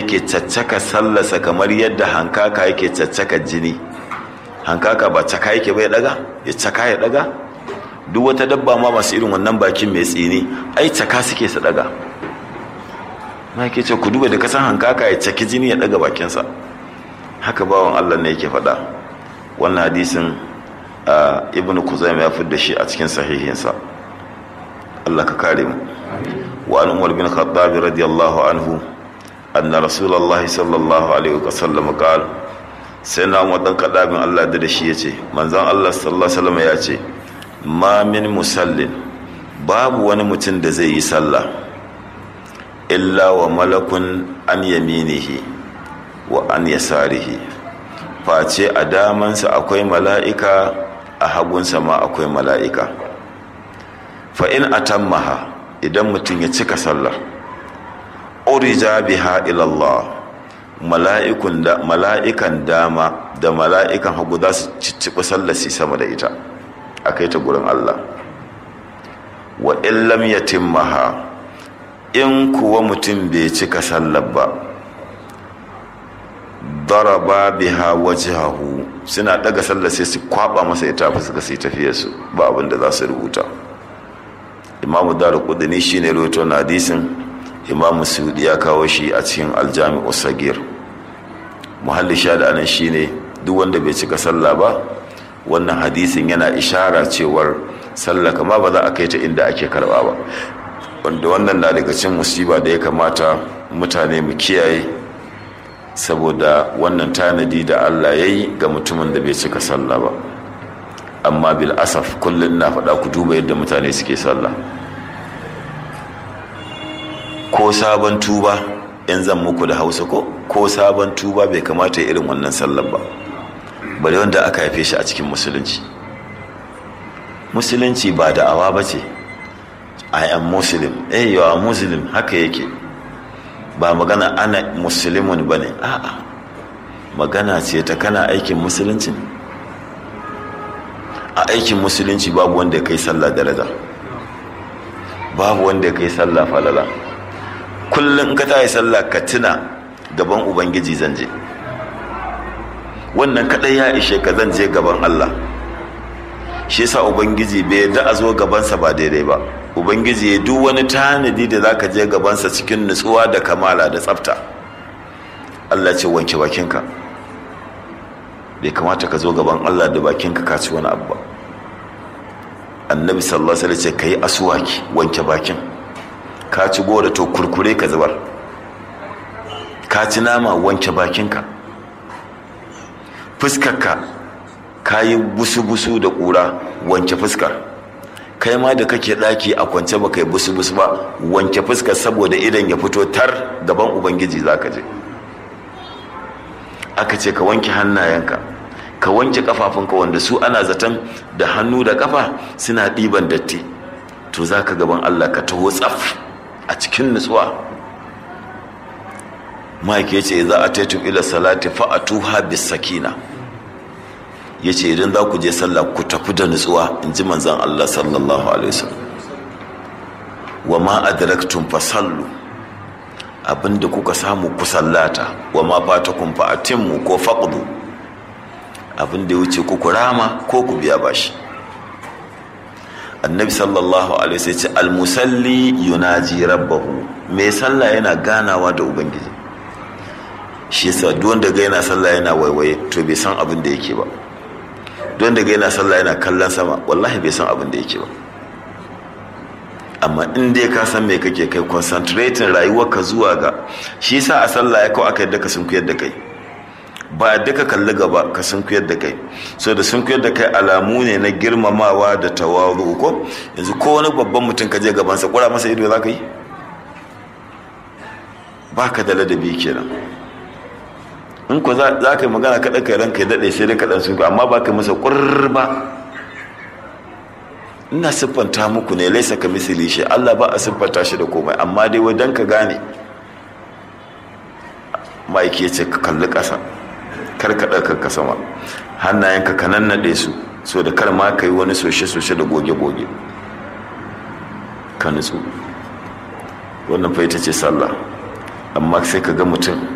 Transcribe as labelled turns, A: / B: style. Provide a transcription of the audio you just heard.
A: yake caccaka sallasa kamar yadda hankaka yake caccaka jini hankaka ba caka yake bai daga ya caka ya daga duk wata dabba ma masu irin wannan bakin mai tsini ai caka suke su daga ma yake ce ku duba da kasan hankaka ya caki jini ya daga bakinsa haka bawan Allah ne yake faɗa wannan hadisin ibnu kuzaim ya fidda shi a cikin sahihinsa Allah ka kare mu wa an umar bin khattab radiyallahu anhu anna rasulullah sallallahu alaihi wasallam qala sai na umar dan kadabin Allah da shi yace manzon Allah sallallahu alaihi wasallam ya ce ma min musallin babu wani mutum da zai yi sallah illa wa malakun an yaminihi wa an yasarihi face a damansa akwai mala'ika a hagunsa ma akwai mala'ika fa'in a tammaha idan mutum ya cika sallah urija biha ilallah mala'ikan dama da mala'ikan hagu za su cicciɓi sallasi sama da ita a kai ta gurin Allah wa illam ya timmaha in kuwa mutum bai cika sallar ba daraba biha wajhahu suna daga sallar sai su kwaba masa ita fa suka sai tafiyar su ba abin da za su rubuta imamu daru kudini shine rawaito na hadisin imamu sudi ya kawo shi a cikin aljami'u sagir muhalli sha da anan shine duk wanda bai cika sallah ba wannan hadisin yana ishara cewar sallah kama ba za a kai ta inda ake karba ba wanda wannan na daga cin musiba da ya kamata mutane mu kiyaye saboda wannan tanadi da Allah ya yi ga mutumin da bai cika sallah ba amma bil asaf kullum na faɗa ku duba yadda mutane suke sallah ko sabon tuba in zan muku da hausa ko ko sabon tuba bai kamata irin wannan sallar ba bari wanda aka haife shi a cikin musulunci musulunci ba da awa ba ce i am muslim eh you are muslim haka yake ba magana ana musulmin ba ne a'a magana ce ta kana aikin musulunci a aikin musulunci babu wanda ya kai sallah daraja babu wanda ya kai sallah falala kullum ka ta yi sallah ka tuna gaban ubangiji zan je wannan kadai ya ishe ka zan je gaban allah shi yasa ubangiji bai yarda a zo gabansa ba daidai ba ubangiji ya duk wani tanadi da zaka je gabansa cikin nutsuwa da kamala da tsafta Allah ce wanke bakinka bai kamata ka zo gaban Allah da bakinka ka ci wani abu ba annabi sallallahu alaihi wasallam ce kai aswaki wanke bakin ka ci gora to kurkure ka zubar ka ci nama wanke bakinka fuskarka ka yi busu-busu da ƙura wanke fuskar kai ma da kake ɗaki a kwance ba kai busu-busu ba wanke fuskar saboda idan ya fito tar gaban ubangiji za ka je aka ce ka wanke hannayenka ka wanke kafafunka wanda su ana zaton da hannu da kafa suna ɗiban datti to za ka gaban allah ka taho tsaf a cikin nutsuwa mike ya ce za a taitun ila salati fa'atuha bis sakina ya ce idan za ku je sallah ku tafi da nutsuwa in ji manzan Allah sallallahu alaihi wasallam wa ma adraktum fa sallu abinda kuka samu ku sallata wa ma fatakum fa atimmu ko faqdu abinda ya wuce ku rama ko ku biya bashi annabi sallallahu alaihi wasallam ce almusalli yunaji rabbahu mai sallah yana ganawa da ubangiji shi yasa duk wanda ga yana sallah yana waiwaye to bai san abin da yake ba don daga yana sallah yana kallon sama wallahi bai san abin da yake ba amma in dai ka san me kake kai concentrating rayuwarka zuwa ga shi yasa a sallah ya kawo aka yadda ka sunkuyar da kai ba yadda ka kalli gaba ka sunkuyar da kai so da sunkuyar da kai alamu ne na girmamawa da tawazu ko yanzu ko wani babban mutum ka je gabansa kura masa ido za ka yi ba ka da ladabi kenan in ku za ka yi magana kaɗa kai ranka ya daɗe sai dai kaɗan sun amma ba ka masa ƙurba ina siffanta muku ne laisa ka misali shi Allah ba a siffanta shi da komai amma dai wajen ka gane ma'aiki ya ce ka kalli ƙasa kar ka ɗaga ka sama hannayenka ka nannaɗe su so da kar ma ka yi wani soshe-soshe da goge-goge ka nutsu wannan fa ita ce sallah amma sai ka ga mutum